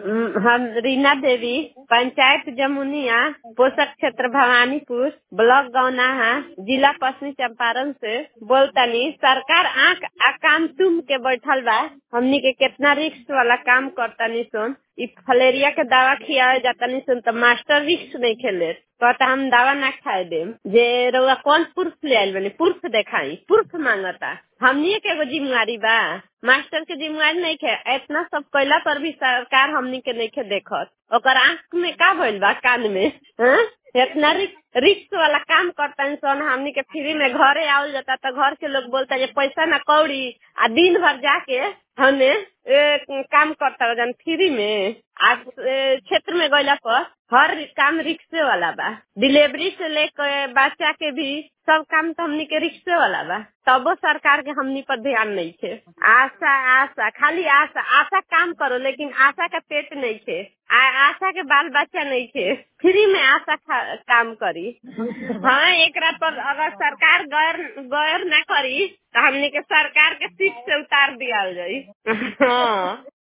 हम रीना देवी पंचायत जमुनिया पोषक क्षेत्र भवानीपुर ब्लॉक गौनाहा जिला पश्चिमी चंपारण से बोलतानी सरकार आंख आ कान तुम के बैठल बा हमनी के कितना रिक्स वाला काम करतानी सुन इ फलेरिया के दवा खियावे जातानी सुन तो मास्टर रिक्स नहीं खेले कहता हम दवा ना खाए देम जे रउआ कौन पुरुष ले आइल बनी पुरुष देखाई पुरुष मांगता हमनी के एगो जिम्मेवारी बा मास्टर के जिम्मेवारी नहीं खे इतना सब कैला पर भी सरकार हमनी के नहीं खे देखत ओकर आंख में का भइल बा कान में हाँ? इतना रिक्स वाला काम करता सन हमनी के फ्री में घरे आवल जाता तो घर के लोग बोलता जे पैसा ना कौड़ी आ दिन भर जाके हमने काम करता जन फ्री में आज क्षेत्र में गईला पर हर काम रिक्शे वाला बा डिलीवरी से लेकर बच्चा के भी सब काम तो हमनी के रिक्शे वाला बा तबो सरकार के हमनी पर ध्यान नहीं थे आशा आशा खाली आशा आशा काम करो लेकिन आशा का पेट नहीं थे आ, आशा के बाल बच्चा नहीं थे फ्री में आशा काम करी हाँ एक पर अगर सरकार गैर गैर ना करी तो हमनी के सरकार के सीट से उतार दिया जाये हाँ